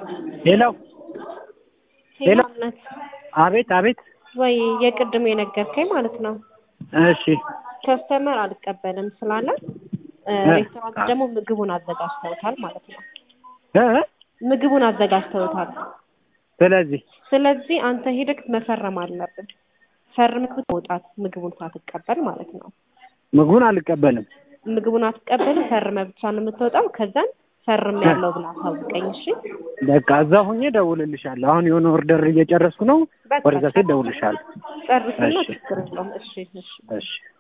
ሄሎ ሄሎ። ሄሎነት አቤት አቤት። ወይ የቅድም የነገርከኝ ማለት ነው። እሺ ከስተመር አልቀበልም ስላለ እ እ ሬስቶራንት ደግሞ ምግቡን አዘጋጅተውታል ማለት ነው። እ ምግቡን አዘጋጅተውታል። ስለዚህ ስለዚህ አንተ ሄደክ መፈረም አለብን። ፈርመህ መውጣት ምግቡን ሳትቀበል ማለት ነው። ምግቡን አልቀበልም። ምግቡን አትቀበልም፣ ፈርመህ ብቻ ነው የምትወጣው። ከዛን ፈርም ያለው ብላ አሳውቀኝ። እሺ በቃ እዛ ሁኜ እደውልልሻለሁ። አሁን የሆነ ኦርደር እየጨረስኩ ነው። በቃ ወደዛ ሴት እደውልልሻለሁ። ጨርስና እሺ። ችግር የለውም። እሺ እሺ እሺ